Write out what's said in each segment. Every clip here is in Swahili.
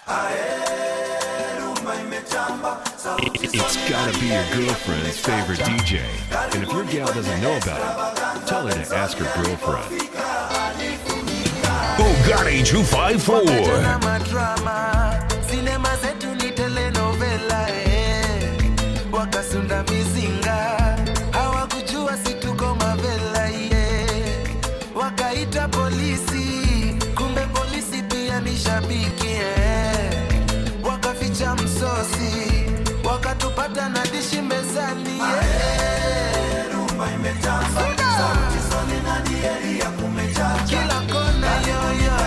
It's gotta be your girlfriend's favorite DJ. And if your gal doesn't know about it, tell her to ask her girlfriend. Bugatti 254. Tena madrama sinema zetu ni telenovela eh. wakasunda mizinga hawakujua situko mavela yeah. wakaita polisi kumbe polisi pia ni shabiki eh. wakaficha msosi wakatupata na dishi mezani yeah. kila kona yoyo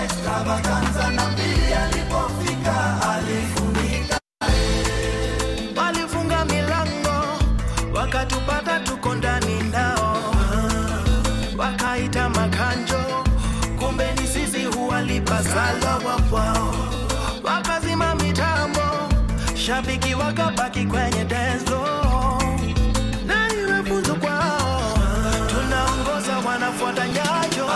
walifunga milango wakatupata tuko ndani nao wakaita makanjo kumbe ni sisi huwalipasala wapwao wakazima mitambo shabiki wakabaki kwenye denzo na iwe funzo kwao tunaongoza wanafuata nyayo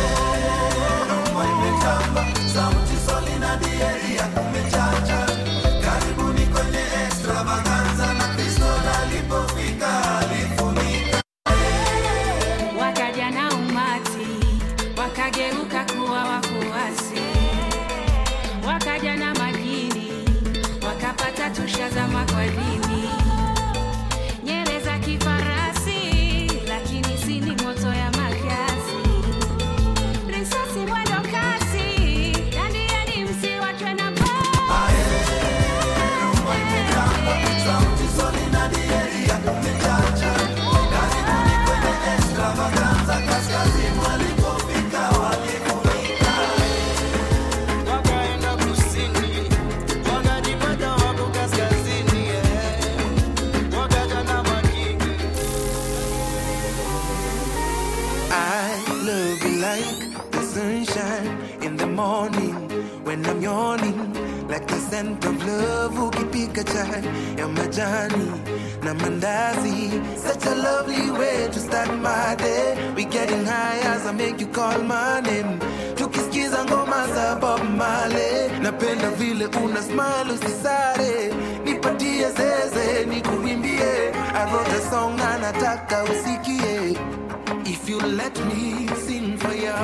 sauti soli na dieri ya kumechacha karibuni kwenye extravaganza na kristo alipofika alifunika wakaja na umati wakageuka kuwa wafuasi wakaja na majini wakapata tushazama kwa dini nyere za kifarasi lakini si ni moto ya makasi risasi mwendo kasi dandiani msiwachwe na mbao sauti soli na dieri ya kumechacha karibuni kwenye extravaganza kaskazini walipofika walifunika wakaenda kusini wakajipata wako kaskazini eh. wakaja na makingi I love you like the sunshine in the morning when I'm yawning, like the scent of love ukipika chai ya majani na mandazi. Such a lovely way to start my day. We getting high as I make you call my name. Tukisikiza ngoma za Bob Marley, napenda vile una smile usisare, nipatie zeze nikuimbie. I wrote a song na nataka usikie. If you let me sing for you,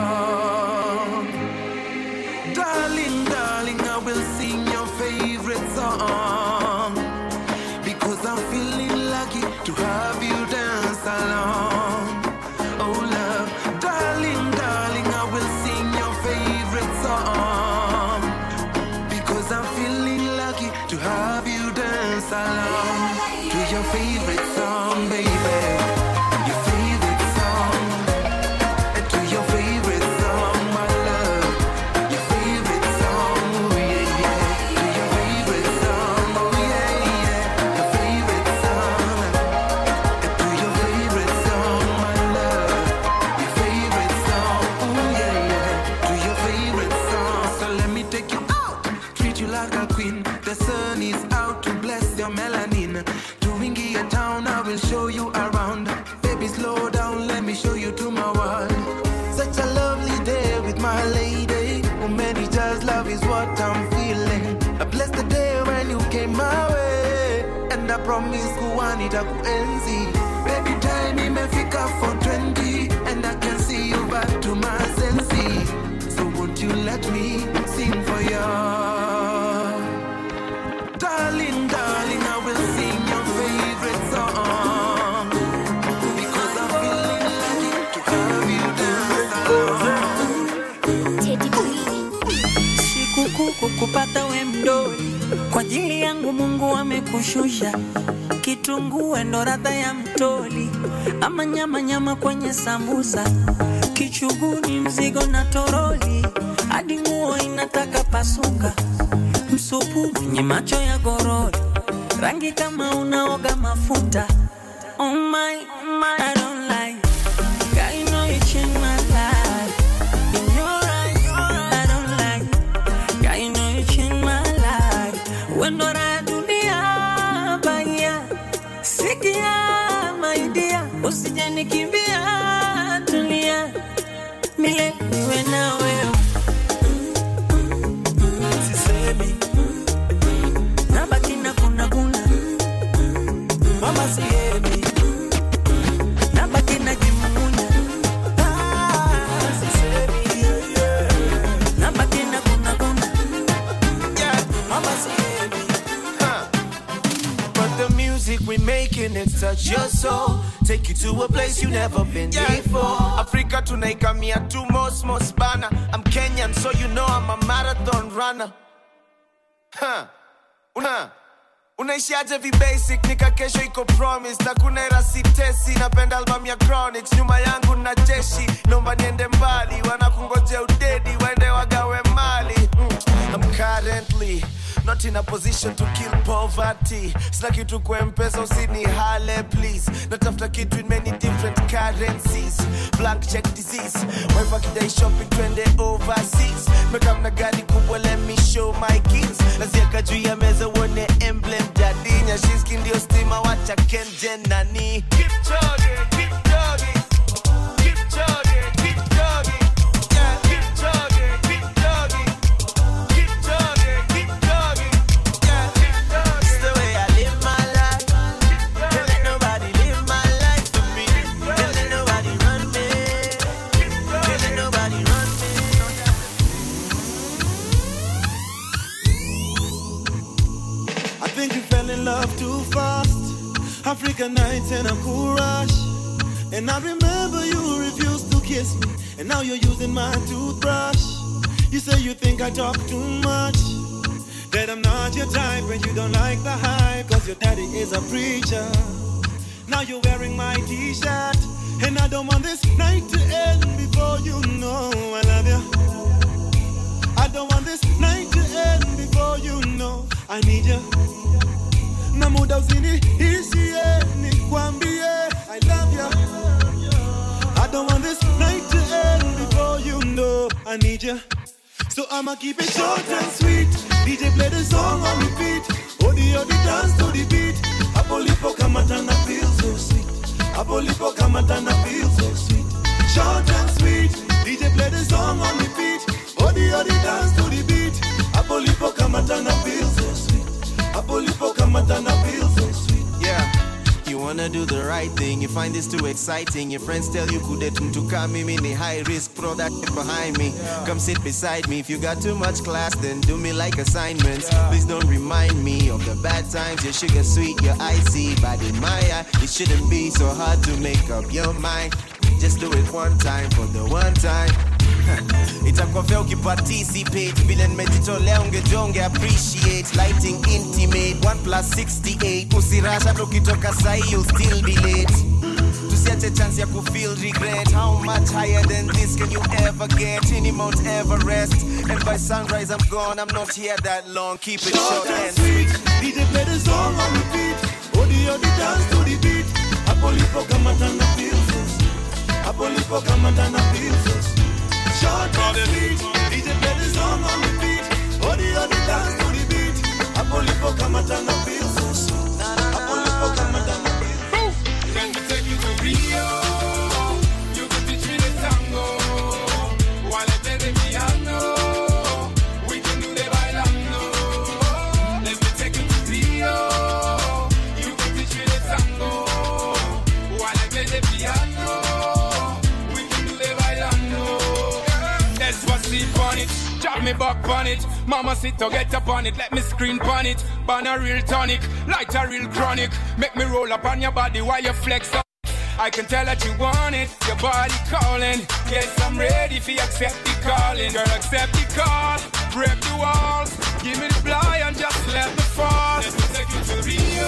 darling, darling, I will sing your favorite song because I'm feeling lucky to have you dance along. Oh, love, darling, darling, I will sing your favorite song because I'm feeling lucky to have you dance along to your favorite song, baby. Your favorite song, to your favorite song, my love. Your favorite song, oh yeah, yeah. To your favorite song, oh yeah, yeah. Your favorite song, to your favorite song, my love. Your favorite song, oh yeah, yeah. To your favorite song. So let me take you out, treat you like a queen. The sun is out to bless your melanin. To Wingy town, I will show you around. Baby, slow down, let me show you to my world. Such a lovely day with my lady. Oh, many just love is what I'm feeling. I bless the day when you came my way. And I promise kuwanita kuenzi. Baby, time imefika for 20. And I can see you back to my senses. So won't you let me sing for you? Darling, darling, I will sing your favorite song. Because I'm feeling lucky to have you dance along. sikukuu kukupata we mdoli kwa ajili yangu mungu amekushusha kitungue ndo radha ya mtoli ama nyama nyama kwenye sambusa kichuguni mzigo na toroli hadi nguo inataka pasuka msupu mwenye macho ya gorori rangi kama unaoga mafuta oh my, oh my, I don't like Girl, you know you changed my life. In your eyes, I don't like Girl, you know you changed my life. When do I do the baya? Sikia, my dear. Usije nikimbia, tulia. Milele niwe na wewe. Sisemi making it touch your soul. Take you to a place you never been before. Africa tunaikamia tu most most bana. I'm Kenyan, so you know I'm a marathon runner. Huh. Una unaishiaje vibasic nika kesho iko promise na kuna era sitesi napenda album ya chronics nyuma yangu na jeshi naomba niende mbali wanakungojea udedi waende wagawe mali mm. I'm currently not in a position to kill poverty sina kitu kwa mpesa usini hale please natafuta kitu in many different currencies blank check disease wife akidai shopping twende overseas mekamna gari kubwa let me show my kids naziaka juu ya meza uone emblem jadinya shiski ndio stima wacha kenje nani Keep chugging, keep chugging. Keep chugging, keep chugging. Yeah, keep chugging, keep chugging. Keep chugging, keep chugging. Yeah, keep chugging. It's the way I live my life. Can't let nobody live my life for me. Can't let nobody run me. Can't let nobody run me. I think you fell in love too fast. African nights and a cool rush. And I remember you refused to kiss me. And now you're using my toothbrush. You say you think I talk too much. That I'm not your type when you don't like the hype. Cause your daddy is a preacher. Now you're wearing my t shirt. And I don't want this night to end before you know I love you. I don't want this night to end before you know I need you. Na muda usiniishie nikwambie I love you. I don't want this night to end before you know I need you. So I'ma keep it short and sweet. DJ play the song on repeat. Odi odi dance to the beat. Hapo lipo kama tana feel so sweet. Hapo lipo kama tana feel so sweet. Short and sweet. DJ play the song on repeat. Odi odi dance to the beat. Hapo lipo kama tana feel so sweet. Hapo lipo kama tana feel so sweet. Yeah. You wanna do the right thing, you find this too exciting. Your friends tell you kudetum to come me ni high risk, throw that shit behind me. Come sit beside me. If you got too much class, then do me like assignments. Please don't remind me of the bad times. Your sugar sweet, your icy, but in my eye, it shouldn't be so hard to make up your mind. Just do it one time for the one time. itakuwa vya ukiparticipate vile nimejitolea ungejonge appreciate lighting intimate 1 plus 68 usirasha tukitoka sahi you'll still be late tusiache chance ya kufeel regret how much higher than this can you ever get any mount everest and by sunrise i'm gone i'm not here that long keep it Short short and and sweet. DJ play the song on repeat. Odi odi dance to the beat. Hapo lipo kama tana feel so sweet. Hapo lipo kama tana feel so sweet. Short and sweet. DJ play the song on repeat. Odi odi dance to the beat. Hapo lipo kama tana feel so sweet. Hapo lipo kama tana feel so sweet. Let me take you to Rio. You can teach me the tango. While I play the piano, we can do the bailando. Let me take you to Rio. You can teach me the tango. While I play the piano, we can do the bailando. That's what's sleep on it. Drop me back on it. Mama sit to get up on it. Let me screen on it. Burn a real tonic, light a real chronic. Make me roll up on your body while you flex up. I can tell that you want it, your body calling. Yes, I'm ready if you accept the calling. Girl, accept the call, break the walls. Give me the fly and just let me fall. Let me take you to Rio.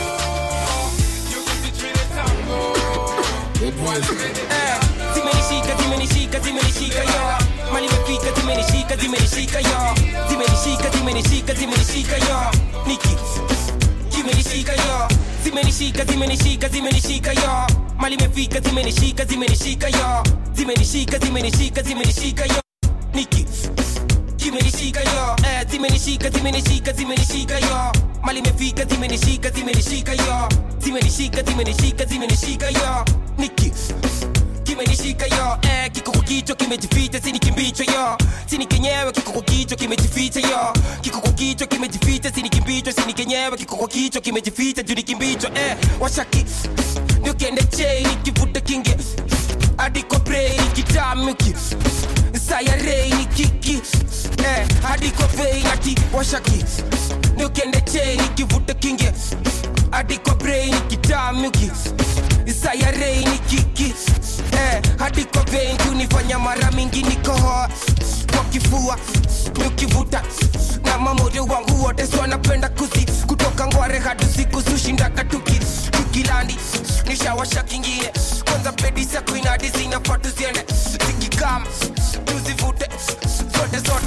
You can teach me the tango. While you play the piano. zimenishika zimenishika zimenishika yo mali imefika zimenishika zimenishika yo zimenishika zimenishika zimenishika yo niki zimenishika yo zimenishika zimenishika zimenishika yo mali imefika zimenishika zimenishika yo zimenishika zimenishika zimenishika yo niki zimenishika yo eh, zimenishika zimenishika zimenishika yo mali imefika zimenishika zimenishika yo zimenishika zimenishika zimenishika yo niki kimenishika yo eh, kiko kwa kichwa kimejificha sini kimbicho yo sini kenyewe kiko kwa kichwa kimejificha yo kiko kwa kichwa kimejificha sini kimbicho sini kenyewe kiko kwa kichwa kimejificha juu ni kimbicho eh, washaki ndio kende chei nikivuta kinge hadi kwa brain kitamuki sayarei ni kiki eh, hadi kwa vein ati washaki ndio kende chei nikivuta kinge hadi kwa brain kitamiki isayarei ni kiki eh, hadi kwa vein kunifanya mara mingi nikohoa kwa kifua nikivuta na mamoyo wangu wote si wanapenda kusi kutoka ngware hadi siku sushindaka tuki tukilandi nishawasha kingine kwanza pedi za kuinadi zinafaa tuziende zikikam tuzivute zote zote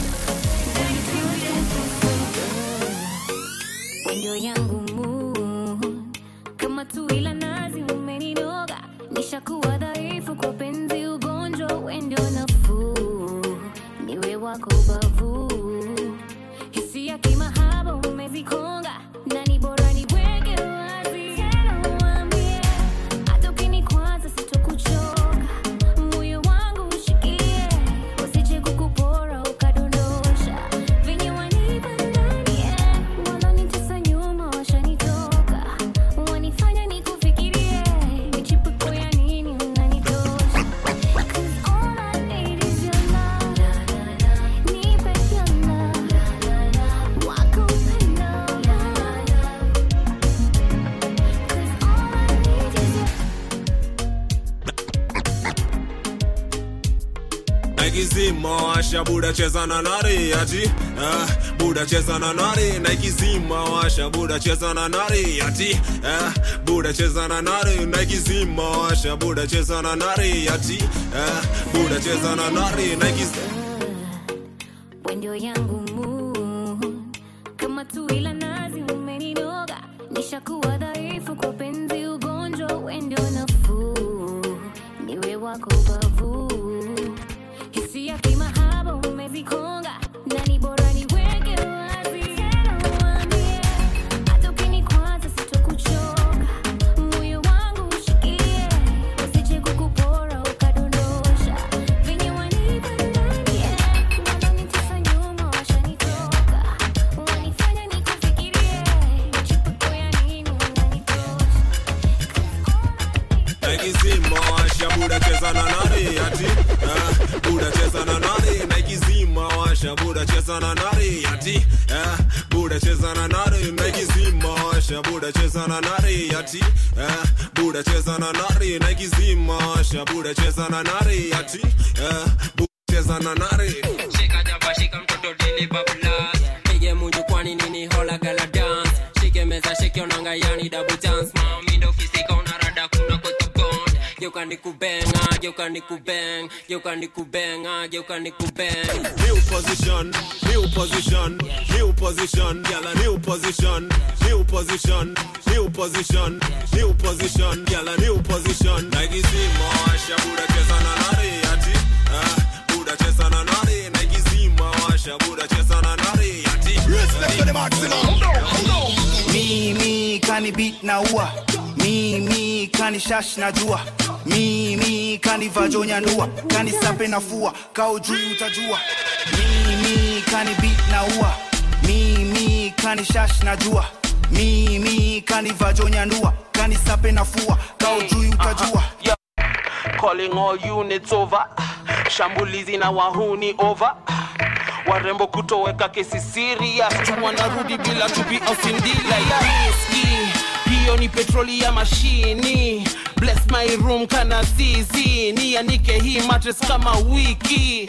ndio yangu mood. kama tu ila nazi umeninoga nishakuwa dhaifu kwa penzi ugonjwa wendo nafuu niwe wako bavu hisia kimahaba umezikonga na ni bora niweke wazi tena uambie hata ukinikwaza sitokuchoka moyo wangu ushikie usije kukupora ukadondosha venye wanipa ndani eh, wananitesa nyuma washanitoka wanifanya nikufikirie michipuko ya nini unanitosha 'Cause all I need is your love. Nipe your love. Wako upendo. 'Cause all I need is your naikizima washa buda cheza na nari ati ah, buda cheza na nari naikizima washa buda cheza na nari ati ah, buda cheza na nari naikizima washa buda cheza na nari ati ah, buda cheza na nari naikizima wendo yangu mood. kama tu ila nazi umeninoga nishakuwa dhaifu kwa penzi ugonjwa wendo nafuu niwe wako bavu hisia kimahaba umezikonga na ni bora niweke wazi tena uambie hata ukinikwaza sitokuchoka moyo wangu ushikie usije kukupora ukadondosha venye wanipa ndani eh, wananitesa nyuma washanitoka wanifanya nikufikirie chipuko ya nini unanitosha naikizima washa buda cheza na nari ati ah, buda cheza na nari naikizima washa buda cheza na nari ati ah, buda cheza na nari naikizima washa buda cheza na nari ati ah, buda cheza na nari naikizima washa buda cheza na nari ati ah, buda cheza na nari shika jaba shika mtoto dili bablas pige munju kwani nini hola gala dance shike meza shike onanga yani double chance mami ndo fisika unarada kuna kotobond geuka nikubenga geuka nikubeng geuka nikubenga geuka nikubeng new position, new position, new position, gyal a new position, new position, new position, new position, gyal a new position. Nike zima washa buda cheza na nari ati, ah, buda cheza na nari. Nike zima washa buda cheza na nari ati. Respect to the maximum. mimi kani beat na ua mimi kani shash na jua mimi kani vajonya nua kani sape na fua kao juu utajua mimi kani beat na ua mimi kani shash na jua mimi kani vajonya nua kani sape na fua kao juu utajua calling all units over shambulizi na wahuni over warembo kutoweka kesi serious tu wanarudi bila to be osindila ya riski hiyo ni petroli ya mashini bless my room kana zizi nianike hii matres kama wiki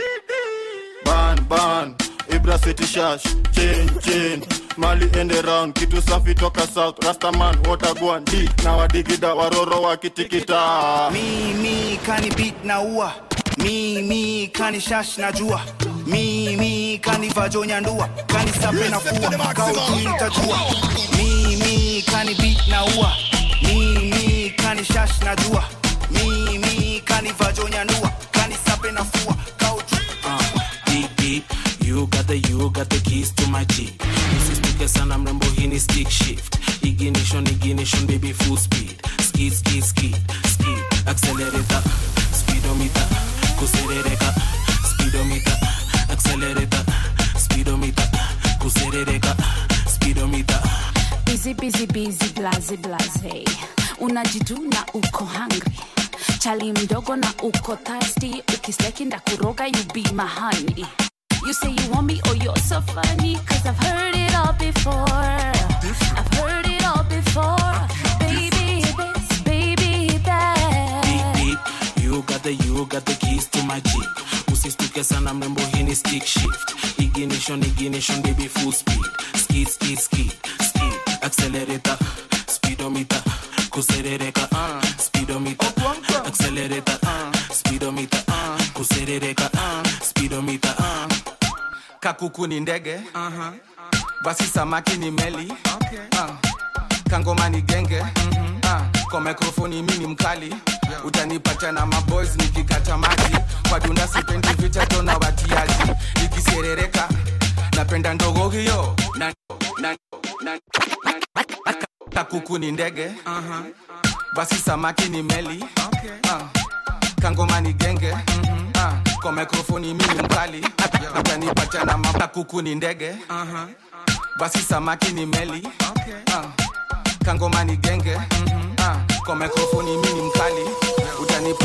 ban ban ibra city shash chain chain mali ende round kitu safi toka south rastaman watagwan d na wadigida waroro wakitikita mimi kani beat na ua mimi kani shash na jua mimi kani vajonya ndua kani sape na fua kao juu utajua mimi kani beat na ua mimi kani shash na jua mimi kani vajonya ndua kani sape na fua kao juu uh, deep deep you got the you got the keys to my jeep usisituke sana mrembo hii ni stick shift ignition ignition baby full speed skid skid skid skid accelerator speedometer kuserereka speedometer accelerator speedometer kuserereka speedometer busy busy busy blaze blaze unajiduna uko hungry chali mdogo na uko thirsty ukisteki ndakuroga you be my honey you say you want me oh you're so funny cause i've heard it all before i've heard it all before before. Baby this, baby that. Beep, beep. You got the you got the keys to my jeep usistuke sana mrembo hii ni stick shift ignition ignition baby full speed skid skid skid skid accelerator speedometer kuserereka uh, speedometer accelerator uh, speedometer uh, kuserereka uh, speedometer uh. kakuku ni ndege uh-huh. basi samaki ni meli okay. uh. kangoma ni genge mm-hmm. uh. kwa mikrofoni mi ni mkali utanipata na maboys nikikata maji kwa dunda sipendi vichato na watiaji nikiserereka napenda ndogo hiyo na, na, na, na, kakuku ni ndege uh-huh. basi samaki ni meli okay. uh. kangoma ni genge mm-hmm. uh. kwa mikrofoni mi ni mkali utanipata na makakuku ni ndege uh-huh. basi samaki ni meli okay. uh. kangoma ni genge mm-hmm. uh. kwa mikrofoni mi ni mkali utanipa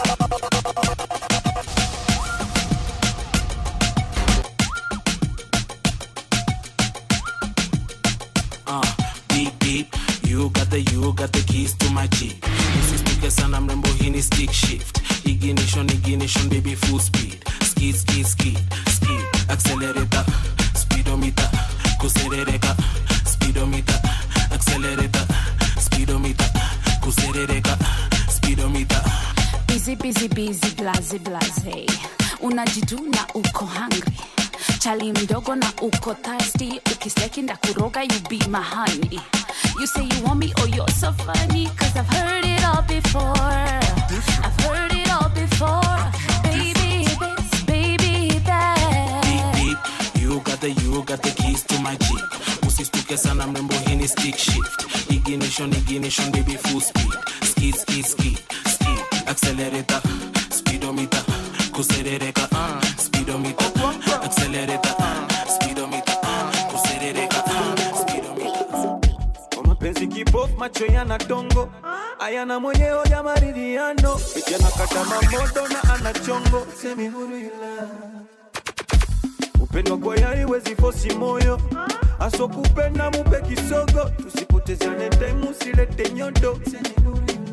uh, beep beep you got the you got the keys to my jeep usistuke sana mrembo hii ni stick shift ignition ignition baby full speed skid skid skid skid accelerator speedometer kuserereka speedometer accelerator speedometer kuserereka speedometer busy busy busy blaze blaze unajiduna uko hungry chali mdogo na uko thirsty ukisteki ndakuroga you be my honey you say you want me oh you're so funny cause i've heard it all before i've heard it all before baby this baby that beep beep you got the you got the keys to my jeep usistuke sana mrembo hii ni stick shift ignition ignition baby full speed skid skid skid skid accelerator speedometer kuserereka uh, speedometer accelerator uh, speedometer uh, kuserereka uh, speedometer kwa mapenzi kipofu macho yana dongo ayana mwenyewe ya maridhiano vijana kata mamodo na ana chongo semi huru ila upendo kwa yari wezi fosi moyo aso kupenda mupe kisogo tusipotezane time usilete nyodo semi huru ila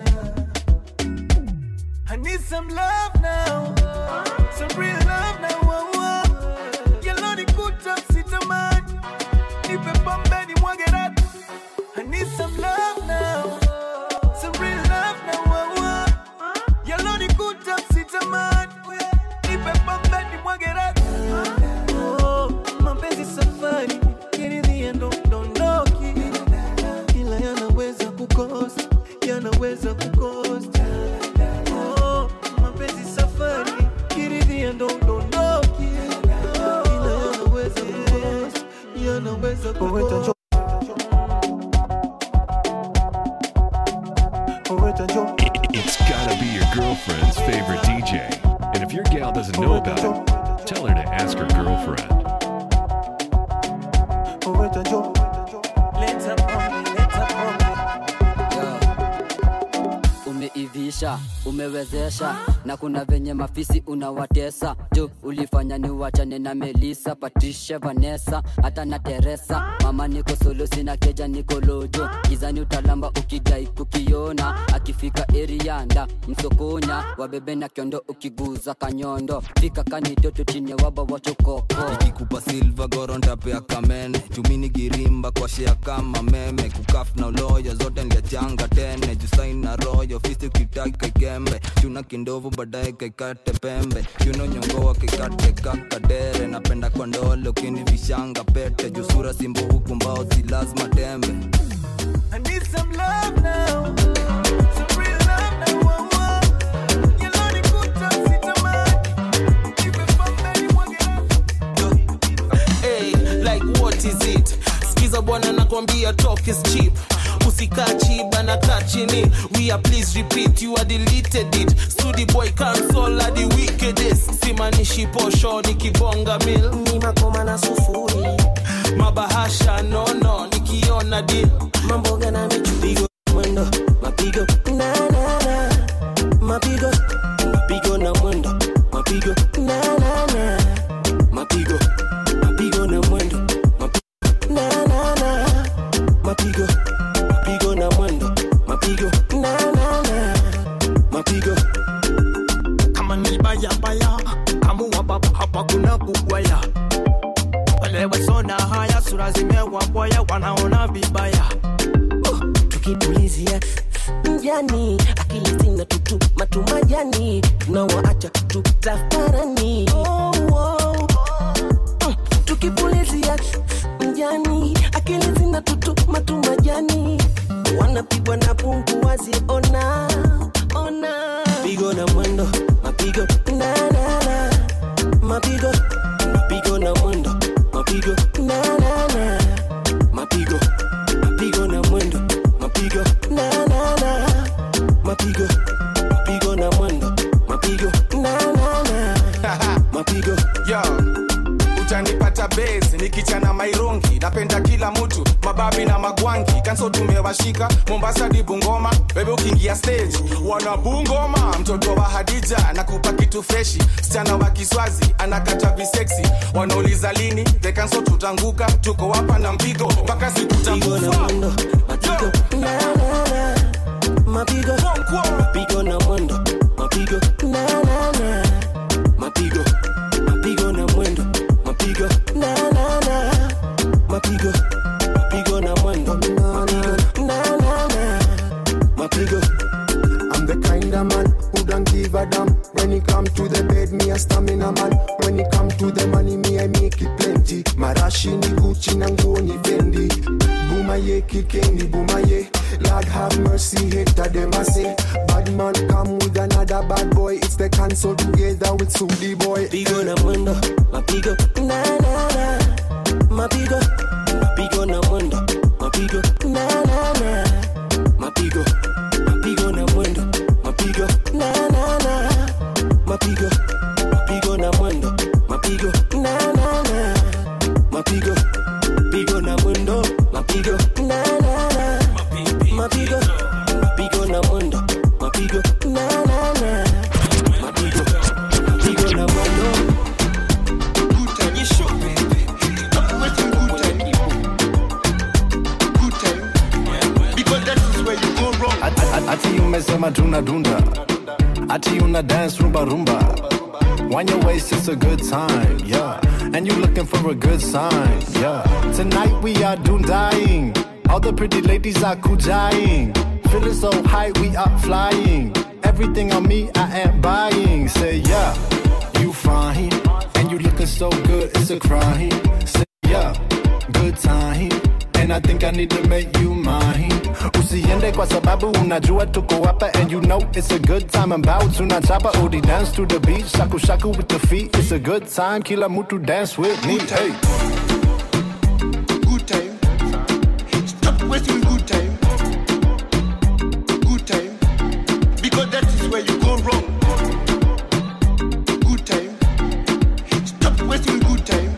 I need some love now some real love now oh, oh. Yellow ni kuta sitamani nipe pombe ni mwage ratu I need some love now some real love now oh, oh. Yellow ni kuta sitamani nipe pombe ni mwage ratu oh, mapenzi safari kiridhia ndo dondoki ila yanaweza kukosa yanaweza kukosa oh, mapenzi safari kiridhia ndo dondoki ila yanaweza kukosa yanaweza kukosa It's gotta be your girlfriend's favorite DJ. And if your gal doesn't know about it, tell her to ask her girlfriend. umeivisha umewezesha na kuna venye mafisi unawatesa jo ulifanya ni wachane na melisa patricia vanessa hata na teresa mama niko solo sina keja niko lojo gizani utalamba ukidai kukiona akifika erianda msokonya wabebe na kiondo ukiguza kanyondo fika kanitoto chine waba wachokoko ikikupa silva gorontapea kamene chumini girimba kwa shea kama meme kukaf na uloyo zote nliachanga tene jusain na royo fisi ukitaki kaikembe chuna kindovu baadaye kaikate pembe chuno nyongoa kaikate kakadere napenda kwa ndole ukini vishanga pete jusura simbo huku mbao si lazima tembe I need some love now. Some real love now. Oh, oh. Yellow ni kuta sitamani. Nipe pombe ni mwage hey, like what is it skiza bwana nakwambia talk is cheap usikaa chiba na kaa chini we are please repeat you are deleted it studi boy cancel are the wickedest simanishi posho nikibonga mil ni makoma na sufuri mabahasha nono nikiona deal mamboga na michupigo mwendo mapigo na na na mapigo mapigo na mwendo mapigo na na na mapigo mapigo na mwendo mapigo na na na mapigo mapigo kubwaya wale wasona haya sura zimewabwaya wanaona vibaya tukipulizia mjani akili zina tutu matumajani tunawaacha tutafarani oh, oh. Mm, tukipulizia mjani akili zina tutu matumajani wanapigwa na pungu waziona ona pigo na mwendo mapigo na na na mapigo mapigo na mwendo mapigo na na na mapigo mapigo na mwendo mapigo na na na mapigo mapigo na mwendo mapigo na na na mapigo yo utanipata base nikichana mairungi napenda kila mtu mababi na magwangi kanso tumewashika mombasa di bungoma bebe ukiingia stage wana bungoma mtoto wa hadija nakupa kitu freshi msichana wa kiswazi anakata viseksi wanauliza lini the kanso tutanguka tuko hapa na mpigo mpaka siku takufa mapigo mapigo na mwendo mapigo na na na mapigo mapigo na mwendo mapigo na na na mapigo mapigo na mwendo mapigo na na na mapigo I'm the kind of man who don't give a damn. When it come to the bed, me a stamina man. When it come to the money, me I make it plenty. Marashi ni Gucci na nguo ni Fendi. Bumaye kikendi bumaye. Lord have mercy, hater them I say. Bad man come with another bad boy. It's the cancel together with Sudi boy. Pigo na mwendo, mapigo na na na. Mapigo, mapigo na mwendo, mapigo na na na. Mapigo, mapigo na mwendo, mapigo na na na. Mapigo, mapigo na mwendo, mapigo na na na. Mapigo, pigo na mwendo, mapigo na na na. Mapigo, mapigo na mwendo, mapigo na na na. Mapigo, mapigo na mwendo. ati umesema tuna dunda ati una dance rumba rumba Wind your waist, it's a good time, yeah. And you looking for a good sign, yeah. Tonight we are doom dying. All the pretty ladies are kujaing. Feeling so high, we are flying. Everything on me, I am buying. Say yeah, you fine, and you looking so good, it's a crime. Say yeah, good time. And I think I need to make you mine. Usiende kwa sababu unajua tuko hapa and you know it's a good time. Ambao tunachapa odi dance to the beat, shaku shaku with the feet. It's a good time, kila mtu dance with me. Hey. Good time. Stop wasting good time. Good time. Because that is where you go wrong. Good time. Stop wasting good time.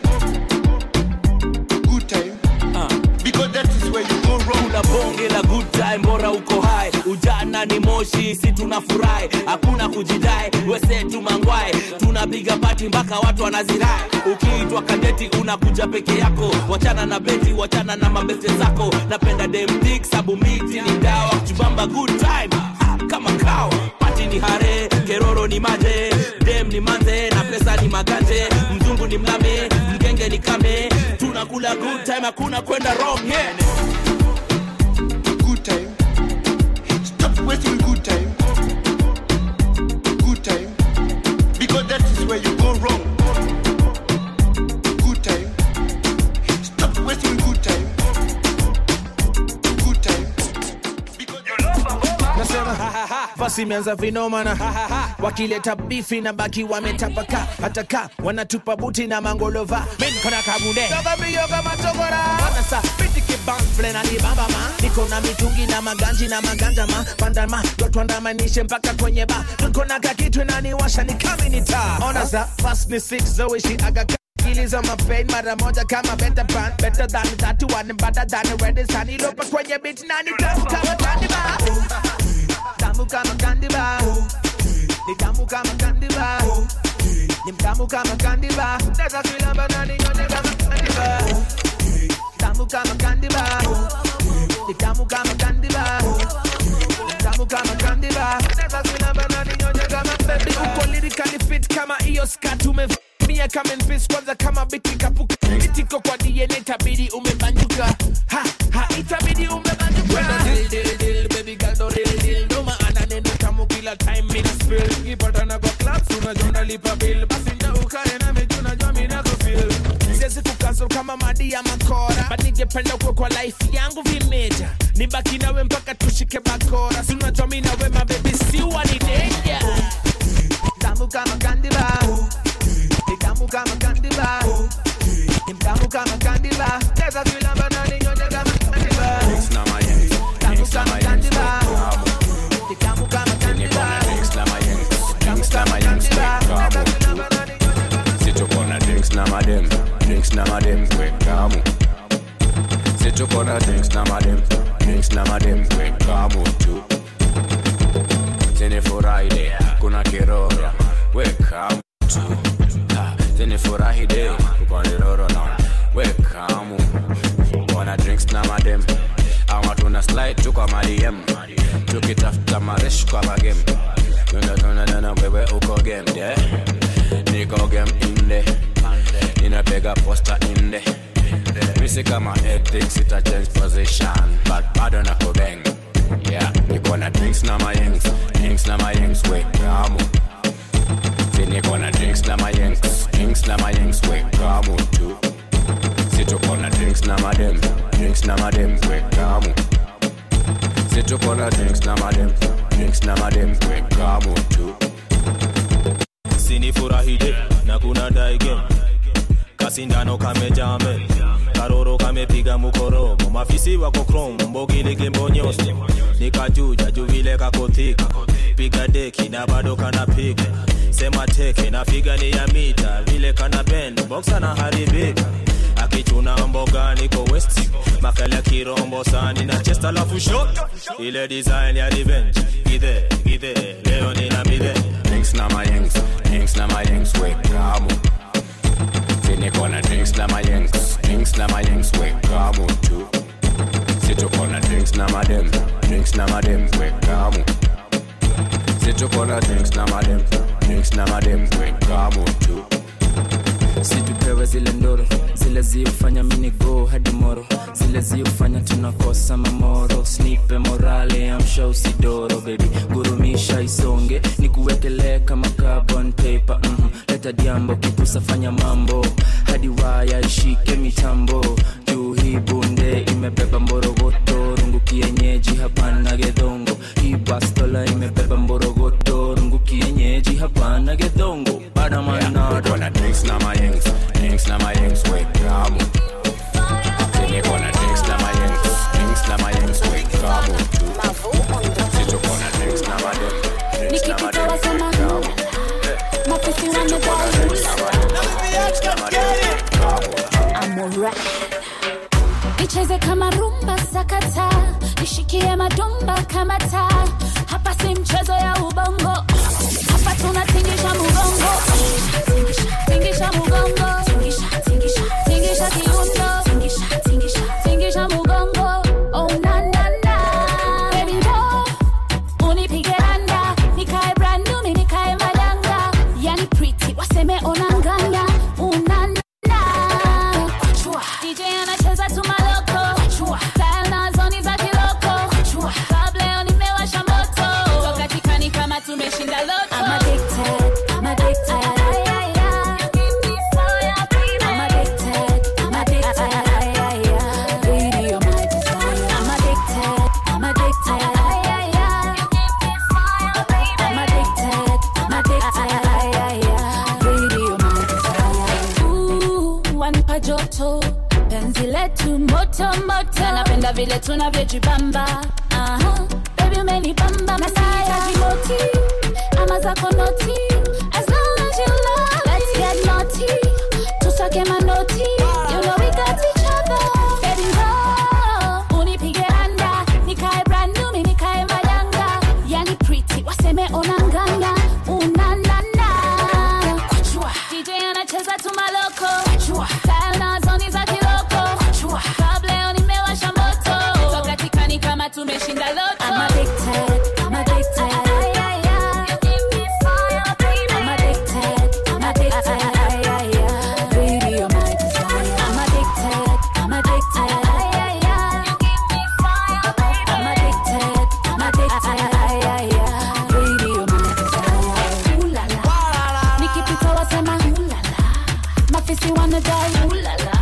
Good time. Because that is where you go wrong. kuna bonge la good time bora uko hai ujana ni moshi si tunafurahi hakuna kujidai wesetu mangwai tunapiga pati mpaka watu wanazirai ukiitwa kadeti unakuja peke yako wachana na beti wachana na mabete zako napenda demdik sabu miti ni dawa kuchubamba good time ha, kama kawa pati ni hare keroro ni maje dem ni manze na pesa ni maganje mzungu ni mlame mgenge ni kame tunakula good time hakuna kwenda wrong yeah. Good time. Stop wasting good time. Good time. Because that is where you go wrong. Good time. Stop wasting good time. Good time. nasema basi imeanza vinomana wakileta bifi na baki wametapaka hata ka wanatupa buti na mangolova minkona kabunde anasa bitikibamfle na libambama niko na mitungi na maganji na maganja ma pandama dotwandamanishe mpaka kwenye ba niko na kakitu naniwasha ni kaminita ona za fast ni six zoishi agaka akili za mapain mara moja kama better pan better than that one better than red sun ilopa kwenye beat nani tamu kama candy bar tamu kama candy bar ni tamu kama candy bar ni mtamu kama candy bar naweza kuilamba na ninyonye kama candy bar tamu kama candy bar ni tamu kama candy bar ni tamu kama candy bar naweza kuilamba na ninyonye kama baby uko lyrically fit kama hiyo skirt umevaa mia kama npis kwanza kama biti kapuka itiko kwa dna itabidi umebanjuka ha ha itabidi umebanjuka Wena dil dil dil baby girl do dil dil ndo maana neno tamu kila time mina spill kipatana kwa clubs unajua nalipa bill basi nja ukae na meju unajua mina kufil siwezi kukansel kama madi ya makora but ningependa kuwe kwa life yangu vimeja nibaki nawe mpaka tushike bakora si unajua mi nawe mabebi siwa ni denja tamu kama kandila ni tamu kama kandila ni tamu kama kandila cheza vilamba na ninyonye kama kandila tamu kama kandila ni tamu kama kandila tamu kama kandila situkona drinks na madem drinks na madem kwekamu situkona drinks na madem drinks na madem kwekamu tu sinifurahide kuna kiroro wekamu tu Ha, sinifurahide kukoniroro na wekamu wana drinks na madem ama tuna slide tu kwa madiem tukitafuta maresh kwa magem tunatuna wewe uko game yeah? niko game inde ninapiga posta inde misi kama ethics ita change position but bado na kubeng yeah niko na drinks na mayengs drinks na mayengs we kamu si niko na drinks na mayengs drinks na mayengs we kamu tu si tuko na drinks na madem drinks na madem we kamu si tuko na drinks na madem drinks na madem we kamu tu sinifurahide na kuna daige kasindano kamejame karoro kamepiga mukorogo mafisi wako krom mbogilege mbonyosi nikajuja juvile kakothika piga deki na bado kanapiga sema teke na figa ni ya mita vile kana bend boksa na haribika akichuna mboga niko west makala kirombo sani na chest alafu shot ile design ya revenge gide gide leo nina mide drinks na mayengs drinks na mayengs we kamu si niko na drinks na mayengs drinks na mayengs we kamu tu si tuko na drinks na madem drinks na madem we kamu si tuko na drinks na madem drinks na madem we kamu tu situpewe zile ndoro zile ziufanya minigo hadi moro zile ziufanya tunakosa mamoro snipe morale amsha usidoro bebi gurumisha isonge ni kuwekelee kama carbon paper mm leta diambo kipusa fanya mambo hadi waya ishike mitambo juu hii bunde imebeba mborogoto rungu kienyeji hapana gedhongo hii bastola imebeba mborogoto rungu kienyeji hapana gedhongo badamanado Niko na drinks na mayengs drinks na mayengs we kamu si niko na drinks na mayengs drinks na mayengs we kamu tu si tuko na drinks na madem drinks na madem nikipita wasema mafisi wamedai amora icheze kama rumba sakata ishikie madumba kama taa hapa si mchezo ya ubongo hapa tunatingisha mugongo tingisha mugongo tingisha kiundo tingisha mugongo oh na na na baby no unipige randa nikae brandu mi nikae madanga yani pretty waseme onanganya unana DJ anacheza tu maloko Style na zoni za kiloko Club leo nimewasha moto Wakati kani kama tumeshinda loto I'm addicted, I'm addicted I'm addicted, I'm addicted Baby, you're my desire I'm addicted, I'm addicted I'm addicted, I'm addicted Baby, you're my desire Ooh, wanipa joto penzi letu moto moto napenda vile tunavyojibamba Aha, baby umenibamba nasihitaji moti ama zako noti as long as you love let's get naughty tusake manoti you know we got each other baby go unipige randa nikae brand new mi nikae madanga yani pretty waseme onanganya unanana DJ anacheza tu maloko Style na zoni za kiloko Club leo nimewasha moto Wakati kani kama tumeshinda loto I'm addicted, I'm addicted I'm addicted, I'm addicted wanadai ulala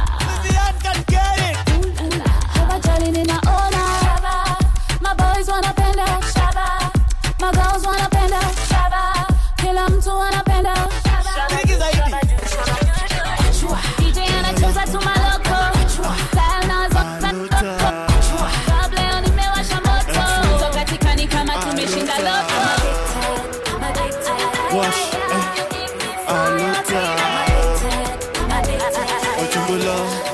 Ulala. Hawajali ninaona maboys wanapenda magirls wanapenda kila mtu anapenda DJ anacheza tu maloko Style nazo Club leo nimewasha moto So katika ni kama tumeshinda loko Wash, eh, aluta Ochumbula,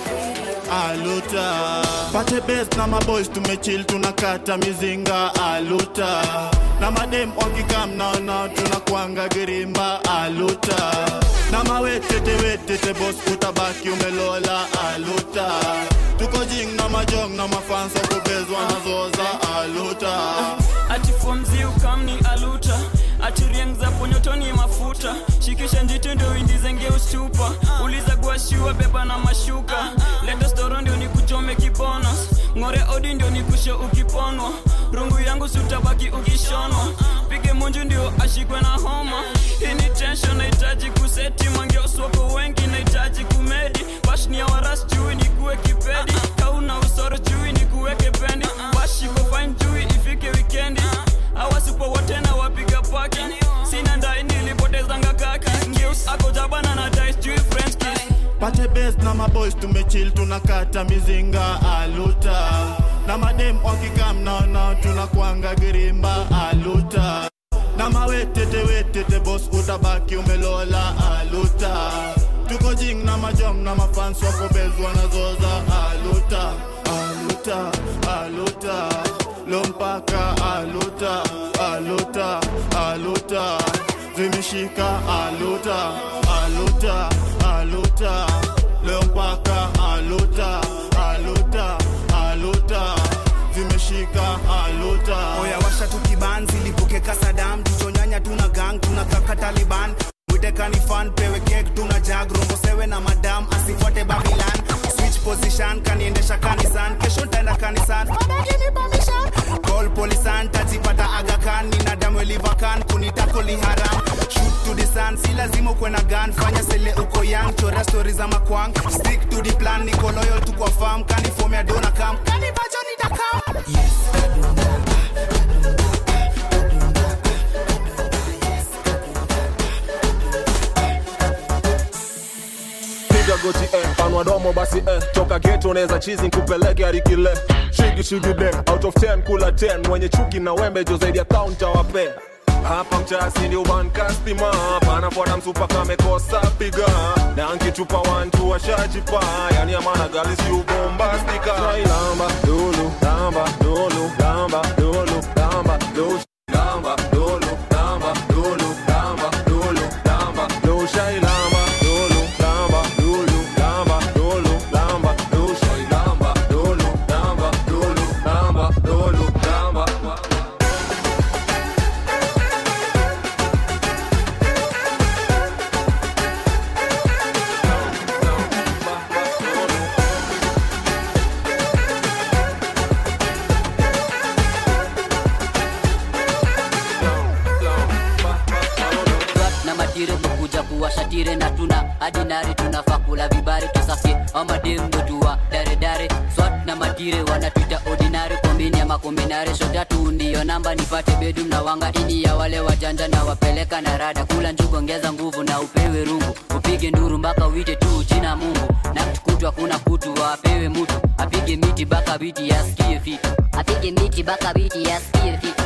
aluta Pate best na maboys tumechill tunakata mizinga aluta na madem wakikam naona tunakwanga girimba aluta na mawetete wetete bos utabaki umelola aluta tuko jing na majong na mafans wakubezwa nazoza aluta ati fomzi ukamni aluta ati rieng za ponyotoni mafuta shikisha njiti ndio indizenge ustupa uliza guashiwa beba na mashuka leta storo ndio nikuchome kibonos ng'ore odi ndio nikushe ukiponwa rungu yangu sutabaki ukishonwa pige munju ndio ashikwe na homa hii ni tension nahitaji kuseti mangeoswako wengi nahitaji kumedi bashni ya waras chui nikuwe kipedi kauna usoro chui nikuweke pendi bashiko fine chui ifike wikendi awasipo wote na wapiga paki sina ndai nilipotezanga kaki ngeus ako jabana na dice chui french kiss pate best na maboys tumechill tunakata mizinga aluta na madem wakikam naona tunakwanga girimba aluta na mawetete wetete bos utabaki umelola aluta tuko jing na majong na mafans wakobezwa nazoza aluta aluta aluta lompaka aluta aluta aluta zimeshika aluta aluta aluta lompaka aluta aluta aluta zimeshika aluta oya washa tu kibanzi lipuke kasadam tuchonyanya tuna gang tuna kaka taliban witekani fan pewe kek tuna jag rombo sewe na madam asifuate babilan switch position kaniendesha kanisan kesho ntaenda kanisan Father, give me permission. call polisan tajipata agakan nina damu elivakan kunitako liharam shoot to the sun si lazima ukwe na gun fanya sele uko young chora stori za makwang stick to the plan niko loyal tu kwa farm kanifomea dona kam kanivacho nitakam piga goti eh, panua domo basi eh, toka geto unaweza chizi nkupeleke arikile shigi shigi dem out of 10 kula 10 mwenye chuki na wembe jo zaidi ya kaunta wape hapa mchasi ndio one customer panafuata msupa kamekosa piga na nkitupa wantu washajipa yani amana gali si ubombastika lamba dulu lamba dulu lamba dulu lamba dulu lamba dulu lamba dulu lamba dulu lamba dulu shai lamba dulu lamba dulu lamba dulu lamba dulu shai lamba dulu lamba dulu lamba dulu lamba Rap na matire kukuja kuwasha tire na tuna adinari tunafaa kula vibari tusafi amadembo tuwa dare dare swat na matire wanatuita ordinary kombini ama kombinare shotatu ndiyo namba nipate bedum na wanga ini ya wale wajanja na wapeleka na rada kula njugu ongeza nguvu na upewe rungu upige nduru mpaka uite tu jina mungu na kutwa kuna kutu wapewe mutu apige miti baka biti yasikie fiti apige miti baka biti yasikie fiti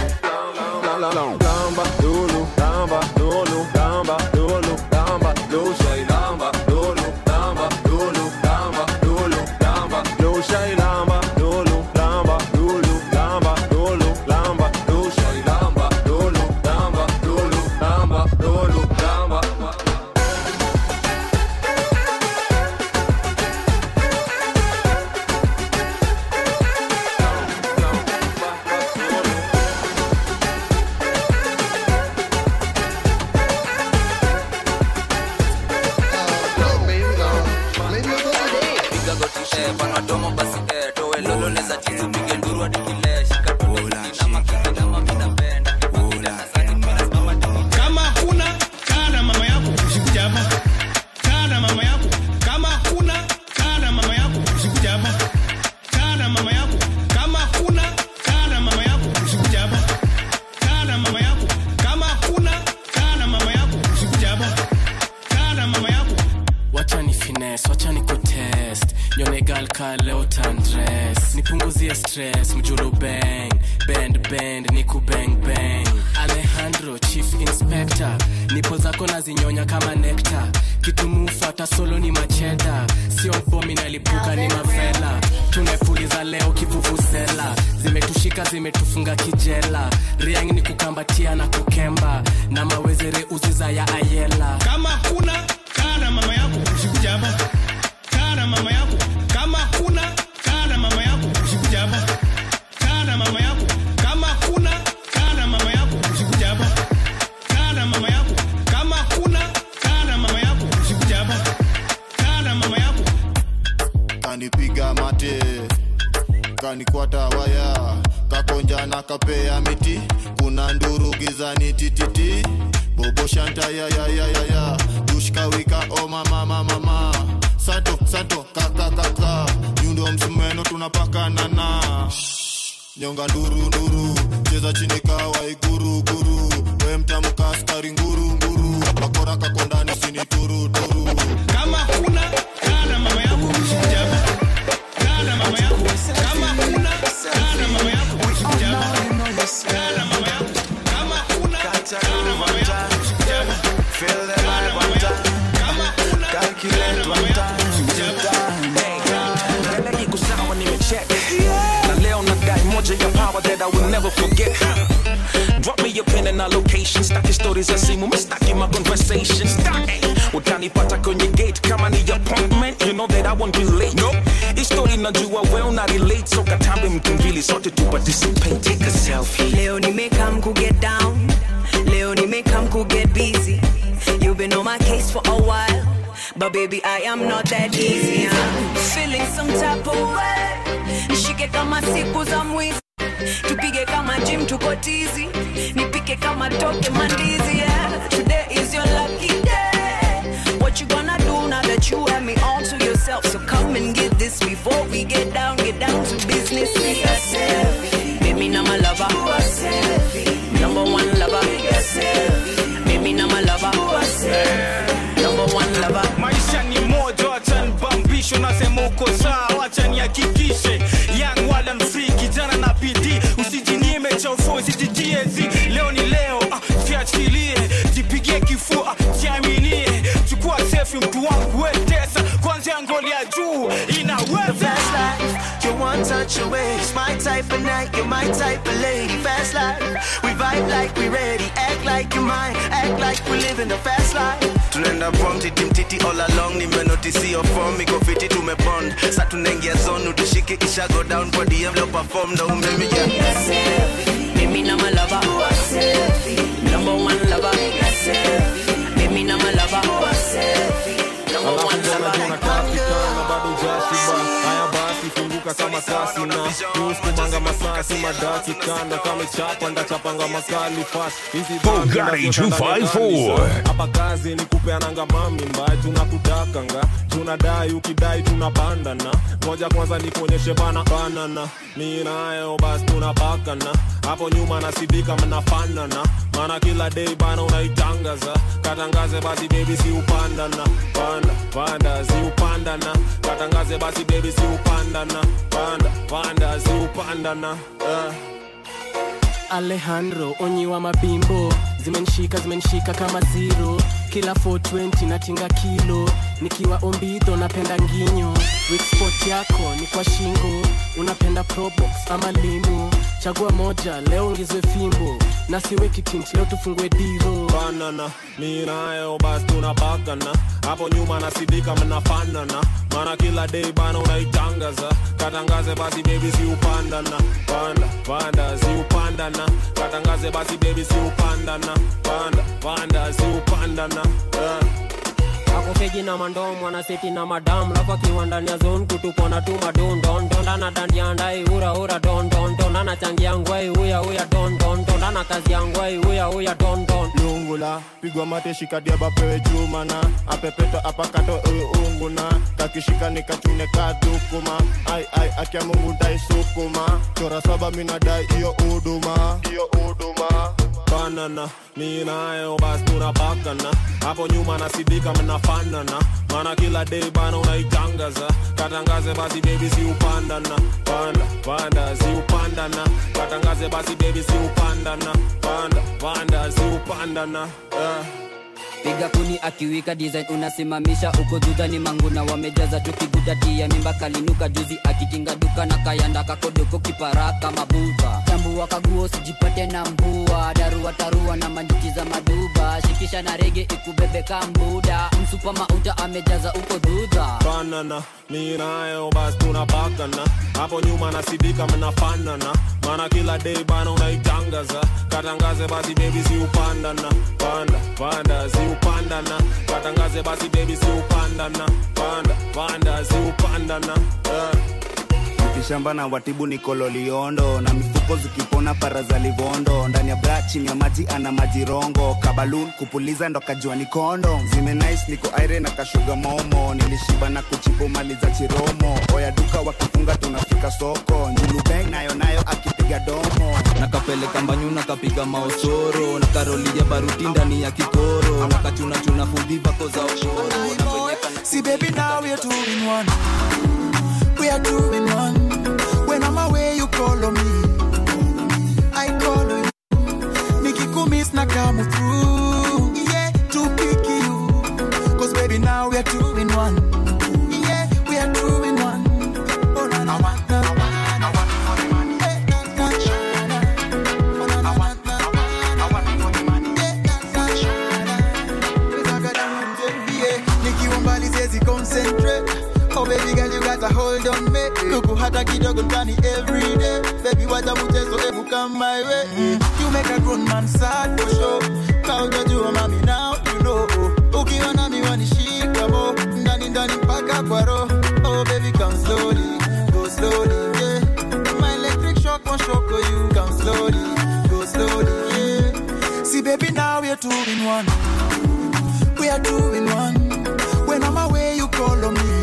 lamba dulu lamba dulu lamba dulu lamba dulu shai lamba dulu lamba dulu lamba dulu lamba dulu shai lamba dulu lamba dulu lamba dulu lamba dulu shai lamba dulu lamba dulu lamba dulu lamba mess wacha ni kutest nyone gal ka leo tandres nipunguzie stress mjulu bang bend bend niku bang bang alejandro chief inspector nipo zako nazinyonya kama nekta kitumufata solo ni macheda sio bomi nalipuka ni mavela tumepuliza leo kivuvuzela zimetushika zimetufunga kijela riang ni kukambatia na kukemba na mawezere uziza ya ayela kama kuna kaa na mama yako usikuja hapa kaa na mama yako kama kuna kaa na mama yako usikuja hapa kaa na mama yako kama kuna kaa na mama yako usikuja hapa kaa na mama yako kama kuna kaa na mama yako usikuja hapa kaa na mama yako kanipiga mate kanikwata waya kakonja na kapea miti kuna nduru gizani tititi bobo shanta ya ya ya ya ya dushkawika o mama mama mama sato sato kaka kaka nyundo msumeno tunapakana na nyonga nduru nduru cheza chini kawa iguru guru we mtamka askari nguru nguru bakora kakondani sini turu turu kama kuna kaa na mama yako usikuja hapa kaa na mama yako kama kuna kaa na mama yako usikuja hapa kaa na mama yako kama kuna kaa na mama yako usikuja hapa Feel the vibe one time. Calculate one time. mbele iko sawa nimecheck na leo nadai moja ya power that I will never forget Drop me your pin and a location Staki stories za simu, mistaki my conversation Staki, utanipata kwenye gate Kama ni appointment, you know that I won't be late no. History najua well na relate So katambe mtu mbili, sote tu participate Take a selfie Leo nimekam ku get down. Leo nimekam ku get busy. You've been on my case for a while. But baby, I am not that easy. I'm feeling some type of way. Nishike kama siku za mwizi. Tupige kama gym tuko tizi. Nipike kama toke mandizi. Yeah. Today is your lucky day. What you gonna do now that you have me all to yourself? So come and get this before we get down, get down to business. Be a selfie. Baby, now my lover. Do a selfie. Number one lover. Be a selfie. Baby, now my lover. Do a selfie. Number one lover. maisha ni moja wacha nibambisho nasema uko sawa wacha nihakikishe yang wala mfree kijana na bidii usijinyime cha ufo usijitiezi leo ni leo ah, jiachilie jipigie kifua jiaminie chukua sefi mtu wangu wetesa kwanzia ngoli ya juu inaweza Fast life, you're one touch away. It's my type of night, you're my type of lady. Fast life, we vibe like we ready. Act like you're mine, act like we living the fast life. tunaenda prom titi mtiti all along nimenotisi your form iko fiti tumebond sa tunaingia zone utushike kisha go down kwa dm leo perform ndo umemija Baby, now my lover. Do a selfie. Number one lover. Be a selfie. Baby, now my lover. Do a selfie. Number one lover. na bado jashiba haya basi funguka kama kasi na uskumanga masasi madaki kanda kama chapa ndachapanga makali fast hizi dhambi Bugatti nazotaka 254. kanisa. hapa kazi ni kupeananga mami mbaya tunakutakanga tunadai ukidai tunapandana moja kwanza nikuonyeshe bana banana mi nayo basi tunapakana hapo nyuma nasidika mnafanana maana kila day bana unaitangaza katangaze basi bebi si upandana panda panda si upandana katangaze basi bebi si upandana panda panda si upandana uh. alejandro onyiwa mabimbo zimenishika zimenishika kama zero kila 420 natinga kilo nikiwa ombidho napenda nginyo Weak spot yako ni kwa shingo unapenda probox ama limu chagua moja leo ongezwe fimbo na siweki tint leo tufungue diro banana mi nayo basi tunapakana hapo nyuma nasidika mnafanana maana kila day bana unaitangaza katangaze basi bebi si upandana panda panda si upandana katangaze basi bebi si upandana panda panda si upandana uh. akofeji na mandomo anaseti na madamu lafu akiwa ndani ya zone kutupona tu madondondonda na dandia ndai ura ura dondondonda na changia ngwai uya uya dondondonda na kazi ya ngwai uya uya dondon lungula pigwa mate shikadia bapewe chuma na apepeto apakato uunga sukuna kakishika nikachune kadukuma ai ai akia mungu ndaisukuma chora saba minadai iyo huduma iyo huduma banana mi nayo basi tunapakana hapo nyuma nasidika mnafanana mana kila day bana unaitangaza katangaze basi bebi si upandana panda panda si upandana katangaze basi bebi si upandana panda panda si upandana yeah. piga kuni akiwika design unasimamisha uko dudha ni manguna wamejaza tukigudatia mimba kalinuka juzi akikinga duka na kayanda kakodoko kiparaka mabuba tambua kaguo sijipate na mbua darua tarua na manjuki za maduba shikisha na rege ikubebe kambuda msupa mauta amejaza uko dudha banana mi nayo basi tunapakana hapo nyuma nasidika mnafanana mana kila day bana unaitangaza katangaze basi bebi si upandana panda panda si upandana katangaze basi bebi si upandana panda panda si upandana yeah. ukishamba na watibu ni kololiondo na mifuko zikipona para za livondo ndani ya bra chini ya maji ana majirongo kabalun kupuliza ndo kajua ni kondo zime nice niko aire na kashuga momo nilishiba na kuchibu mali za chiromo oya duka wakifunga tunafika soko njulubeng nayo nayo akipiga domo nakapeleka mbanyu nakapiga maosoro na karoli ya baruti ndani ya kikoro nakachunachuna fudhi vako za okoro na kwenye See, baby, now we're two in one. We are two in one. When I'm away, you call on me. I call on you. Nikikumiss na come through. Yeah, to pick you. Cause baby, now we are two in one. Yeah, we are two in one. Oh, na, na, na, na, na, na. Eh, na, na, na. Oh, na, na, na, na, na. Eh, na, na, na. Yeah, nikiwa mbali siwezi concentrate Oh baby girl you got a hold on me Luku hata kidogo ndani every day Baby wacha mchezo ebu come my way mm. You make a grown man sad for sure Kaujajua mami now you know Ukiwa nami wanishika mo Ndani ndani mpaka kwa roho Oh baby come slowly Go slowly yeah My electric shock won't shock you Come slowly Go slowly yeah See baby now we're two in one We are two in one When I'm away you call on me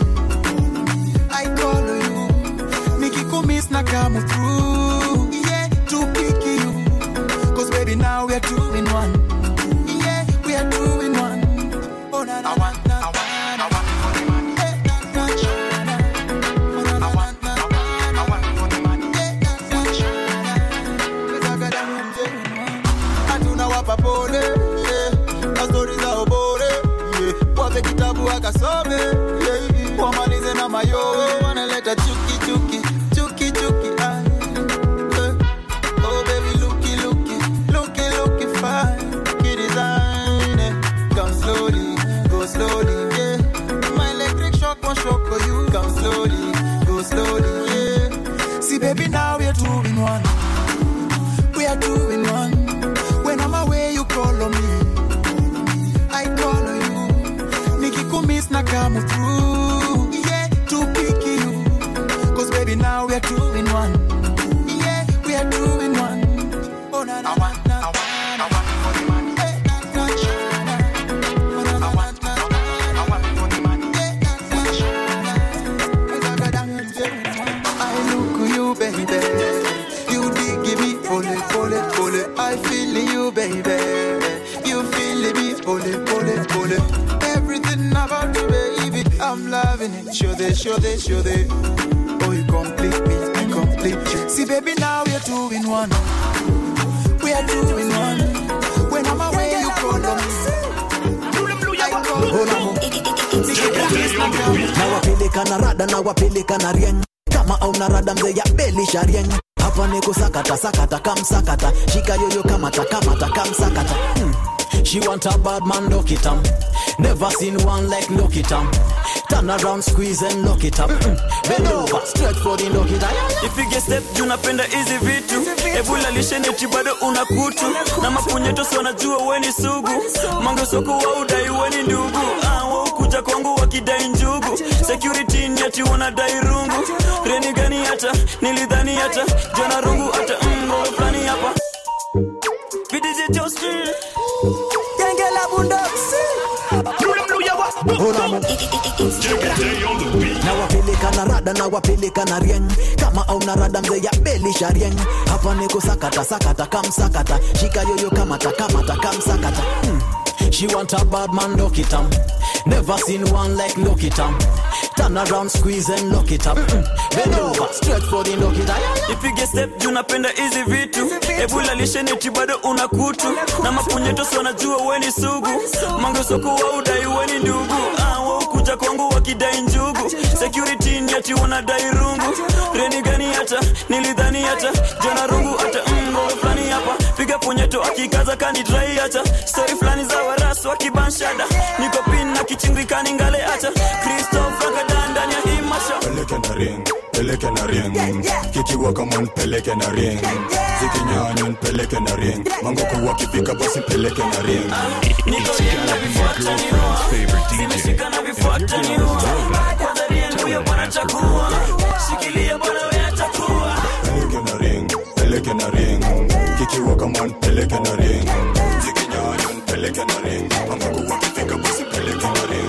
I call on you Nikikumiss na come through Yeah, to pick you Cause baby now we are two in one Yeah, we are two in one Oh na na na na na Eh, na, na, na. Oh, na, na, na, na, na. Eh, na, na, na. Cause I got them two in one. Hatuna wapa pole yeah. Na stori za obore yeah. Wape kitabu akasome yeah. Wamalize na mayowe wanaleta chuki chuki chuki chuki ah. Eh. Oh baby looky looky looky looky fine Kidesign eh. Come slowly go slowly yeah. My electric shock won't shock you Come slowly go slowly yeah. See baby now we're two in one We are two in one When I'm away you call on me I call on you Nikikumiss na come through Yeah, to pick you Cause baby now we are two in one Yeah, we are two in one Oh na na na na na Eh, na, na, na. Oh, na, na, na, na. Eh, na, na, na. I look you baby You dig give me pole pole pole I feel you baby You feel me pole pole pole Everything about you baby I'm loving it Show this show this show this Oh you complete me I complete you See baby now we're two in one We are two in one When I'm away you call on me I call on you nawapeleka na rada nawapeleka na rieng kama auna rada mzee ya belisha rieng hapa ni kusakata sakata kamsakata shika yoyo kamata kamata kamsakata hmm. She want a bad man, lock it up. Never seen one like lock it up. Turn around, squeeze and lock it up. Mm-mm. Bend over, stretch for the lock it up. ipige step juu napenda hizi vitu ebula lisheneti bado una kutu na mapunyeto si wanajua weni sugu mangesoko wa udai weni ndugu ah, waukuja kwangu wakidai njugu security nyati wanadai rungu reni gani hata nilidhani hata jana rungu hata mro fulani hapa VDJ Josti Genge la bundoksi olamu nawapeleka na rada nawapeleka na rieng kama auna rada mzee ya belisha rieng hapa niko sakata sakata kamsakata shika yoyo kamata kamata kamsakata hmm. She want a bad man, lock it up. Never seen one like lock it up. Turn around, squeeze and lock it up. Mm. Bend over, stretch for the lock it up. ipige step juu napenda hizi vitu ebula lisheneti bado una kutu na mapunyeto wanajua weni sugu mangosoko wa udai weni ndugu ah, waukuja kwangu wakidai njugu security ni ati wanadai rungu reni gani hata nilidhani hata jana rungu hata mngoro fulani hapa piga punyeto akikaza kanidrai hata stori fulani za warasu wakibanshada niko pin na kichingikani ngale hata kristof ragadan ndani ya hii masha peleke na ring peleke na ring kikiwa kama nipeleke na ring zikinyanya nipeleke na ring mangoko wakifika basi peleke na ring zimeshika na vifuata ni huwa kwanza riengu ya bwana chakua shikilia bwana wewe chakua peleke na ring peleke na ring kikiwa kama nipeleke na ring zikinyanya nipeleke na ring mangoko wakifika basi peleke na ring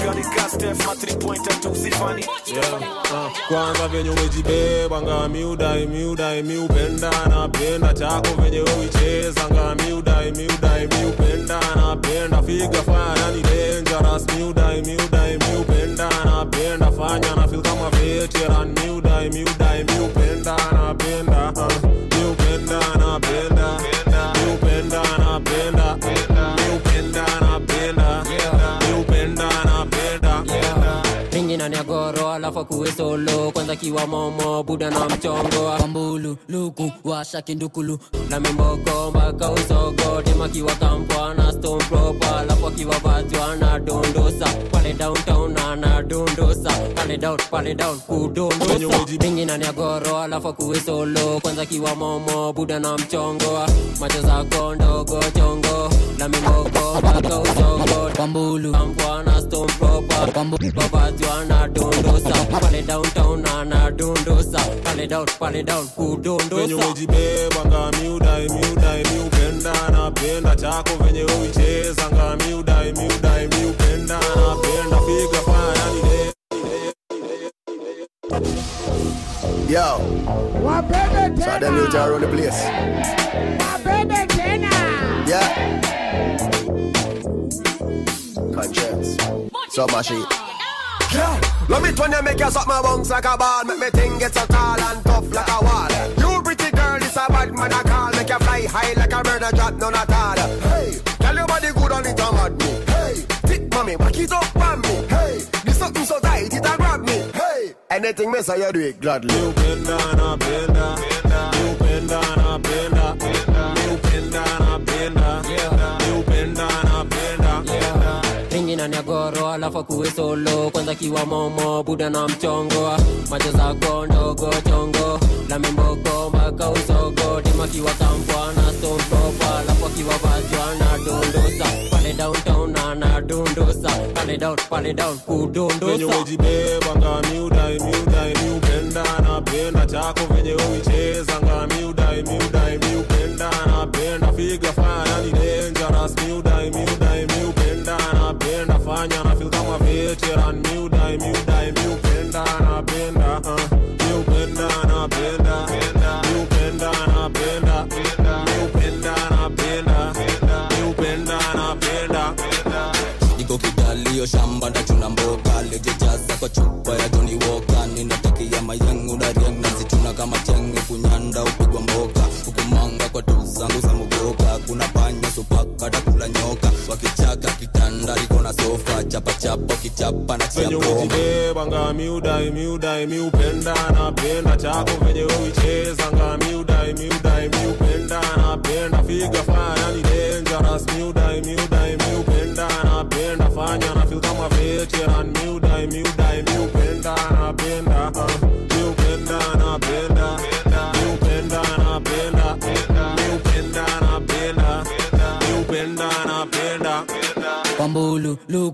Yeah, uh, kwanza venye umejibeba nga miudai miudai miupenda napenda chako venye uicheza nga miudai miudai miupenda napenda figa fanya ni dangerous miudai miudai miupenda napenda fanya na feel kama veteran miudai miudai miupenda napenda uh, miupenda napenda miupenda napenda miupenda napenda miupenda napenda ringi ndani ya goro alafu kuwe solo kwanza kiwa momo buda na mchongo kwambulu luku washa kindukulu na mimboko mpaka usogo dema kiwa kampwa na stone proper alafu akiwa vajwa na dondosa pale downtown ana dondosa pale down pale down kudondosa ringi ndani ya goro alafu kuwe solo kwanza kiwa momo buda na mchongo macho zako ndogo chongo na mimboko mpaka usogo kwambulu kampwa na stone proper kwambulu vajwa na dondosa pale downtown ana dondosa pale down pale down venye kudondosa umejibeba nga miudai miudai miupenda napenda chako venye uicheza nga miudai miudai miupenda napenda figa fanya ni de- Yo. So them you around the place. Yeah. Conscience. So my shit. Yeah. Love it when you make you suck my bones like a ball Make me think it's so tall and tough like a wall You pretty girl, this a bad man I call Make you fly high like a bird and drop none at all Hey, tell your body good on it and mad me Hey, thick mommy, back it up on me Hey, this something so tight it a grab me Hey, anything me say you do it gladly miupenda napenda miupenda napenda miupenda napenda miupenda napenda ringi ndani ya goro alafu kuwe solo kwanza kiwa momo buda na mchongo macho zako ndogo chongo la mimboko mpaka usogo dima kiwa kampwa na stone proper alafu akiwa vajwa na dondosa pale downtown ana dondosa pale down pale down venye kudondosa umejibeba nga miudai miudai miupenda napenda chako venye uicheza nga miudai miudai miupenda napenda figa fanya ni dangerous miudai miudai miupenda napenda fanya na feel kama veteran miudai miudai miupenda napenda uh, miupenda napenda miupenda napenda miupenda napenda miupenda napenda iko kidalio shamba ndachuna mboga lejejaza kwa chupa ya joni woka ninatakia mayengu na rieng nazituna kama chenge kunyanda upigwa mboka hukumanga kwa tu zangu za mugoka kuna panya supaka takula nyoka wakichaka kitanda liko na sofa chapachapa ukichapa na venye chiapo umejibeba nga miudai miudai miupenda napenda chako venye uicheza nga miudai miudai miupenda napenda figa fanya ni dangerous miudai miudai miupenda napenda fanya na feel kama veteran miudai miudai miupenda napenda uh, miupenda napenda miupenda napenda miupenda napenda miupenda napenda kwambulu luku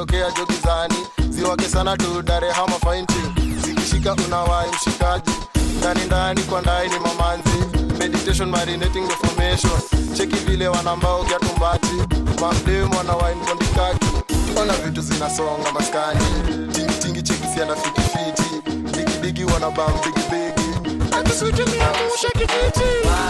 tokea jogizani ziwake sana tu dare hama fainti zikishika unawai mshikaji ndani ndani kwa ndai ni mamanzi meditation marinating the formation cheki vile wanambao kiatumbati mamdemu wanawai mkondikaki ona vitu zinasonga maskani tingitingi cheki siana fitifiti digidigi wanabam bigibigi akisutumiamusha kijiti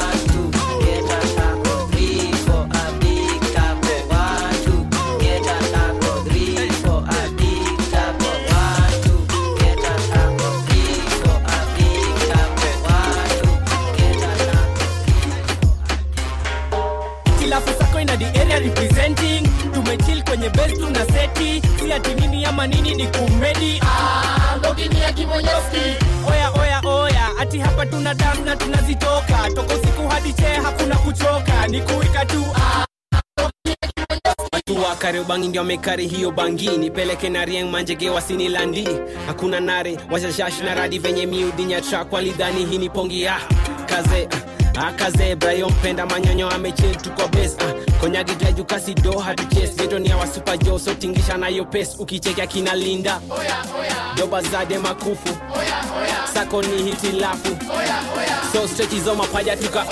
kila fasako ina the area representing tumechill kwenye base tuna seti si ati nini ama nini ni kumedi ah, mbogini ya kimonyoski oya oya oya ati hapa tuna dance na tunazitoka toko siku hadi chee hakuna kuchoka ni kuika tu ah, watu wa kariobangi ndio wamekari hiyo bangi nipeleke na rieng manjege wasini landi hakuna nare washashash na radi venye miudinya trak walidhani hii ni pongi ah, kaze ah, akaze brayo mpenda manyonyo amechil tuko bes ah, konyagidraju kasi do hatuches geto ni awa super jo so tingisha nayo pes ukichekea kina linda doba zade makufu sako ni hitilafu so stretch hizo mapaja tuka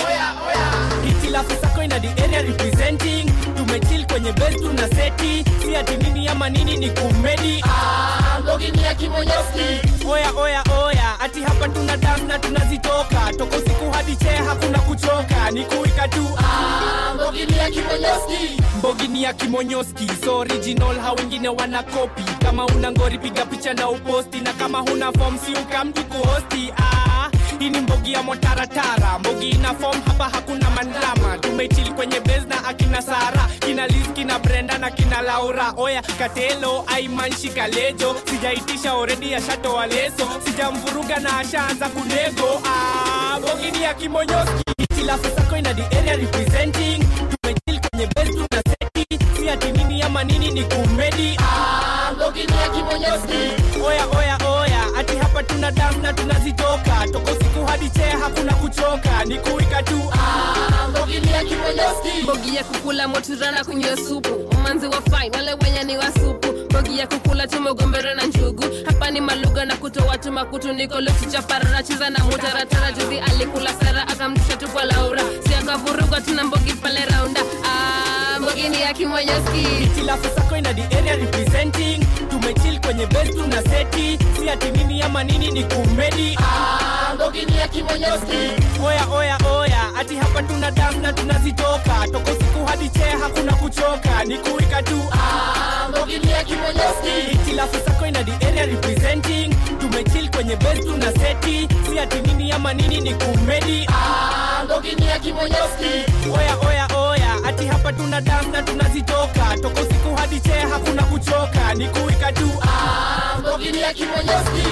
hitilafu sako ina the area representing tumechill kwenye base tuna seti si ati nini ama nini ni kumedi ah, mbogini ya kimonyoski oya oya oya ati hapa tuna dance na tunazitoka toko siku hadi chee hakuna kuchoka ni kuika tu ah, mbogini ya kimonyoski mbogini ya kimonyoski so original ha wengine wana kopi kama una ngori piga picha na uposti na kama huna form si ukamtu kuhosti ah, hii ni mbogi ya motaratara mbogi ina form hapa hakuna mandrama tumechili kwenye base na akina sara kina liz kina brenda na kina laura oya katelo aimanshika lejo sijaitisha oredi ashatoa leso sijamvuruga na ashaanza kunego ah, mbogi ni ya kimonyoski hitilafu sako ina the area representing tumechili kwenye base tuna seti si ati nini ama nini ni kumedi ah, mbogi ni ya kimonyoski oya oya oya ati hapa tuna dance na tunazitoka toko siku hadi chee hakuna kuchoka ni kuika tu ah, mbogi ni ya kimonyoski mbogi ya kukula moturana kunywa supu umanzi wa fine wale wenye ni wa supu mbogi ya kukula tumegombera na njugu hapa ni maluga na kutoa tu makutu niko lukichapara nacheza na mutaratara juzi alikula sara akamtisha tu kwa laura si akavuruga tuna mbogi pale raunda ah, mbogi ni ya kimonyoski hitilafu sako ina the area representing tumechill kwenye base tuna seti si ati nini ama nini ni kumedi ah, mbogi ni ya kimonyoski oya oya oya ati hapa tuna dance na tunazitoka toko siku hadi chee hakuna kuchoka ni kuika tu ah, mbogi ni ya kimonyoski hitilafu sako ina the area representing tumechill kwenye base tuna seti si ati nini ama nini ni kumedi ah, mbogi ni ya kimonyoski oya oya oya ati hapa tuna dance na tunazitoka toko siku hadi chee hakuna kuchoka ni kuika tu ah, mbogi ni ya kimonyoski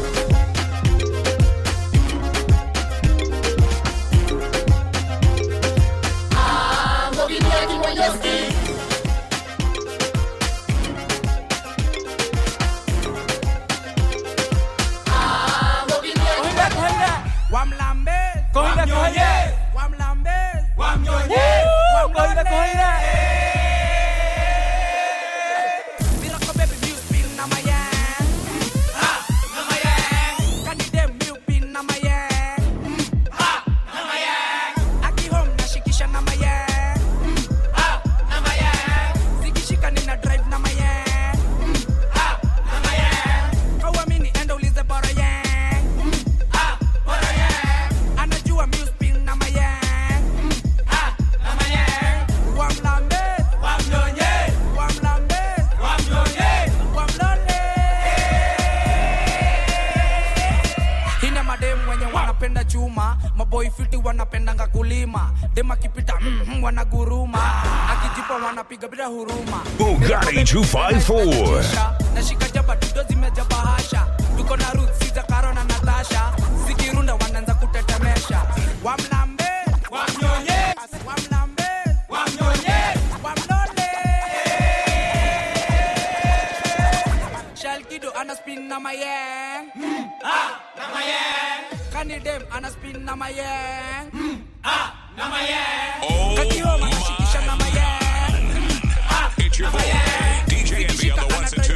Ah, mbogi ni ya kimonyoski Ah, mbogi ni ya kimonyoski wamlambe Kohina, kohina. wamlambe Wamnyonye. Kohina, kohina. Miracle baby music pin na my yang. Ha, na my yang. Kani dem milk pin na my yang. Ha, na my yang. Aki home na shikisha na my yang. Ha, na my yang. Zikishika nina drive na my yang. Ha, na my yang. Kauamini enda ulize bora yang. Ha, bora yang. Anajua music pin na my yang. Ha, na my yang. Wamlambe. Wamnyonye. Wamlambe. Wamnyonye. Wamlole. Hina mademu wenye wanapenda chuma maboy fiti wanapendanga kulima dem akipita mm, mm, wanaguruma akijipa wanapiga bila huruma Bugatti 254. nashika jaba dudo zimeja bahasha tuko na ruth siza karo na natasha zikirunda wanaanza kutetemesha wamlambe wamnyonye wamlambe wamnyonye wamlole shalkido ana spin na mayeng mm, ah, na mayeng kani dem ana spin na mayeng mm, ah, na mayeng kakihoma nashikisha na mayeng mm, ah, It's your boy, DJ Envy on the ones and twos.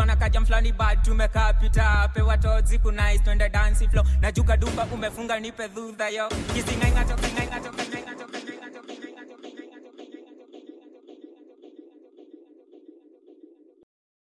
na kajam flani bad tumekaa pita pewa tozi kunais twende dansi flow najuka duba umefunga nipe dhudha yo kisingainga toka ingainga toka ingainga toka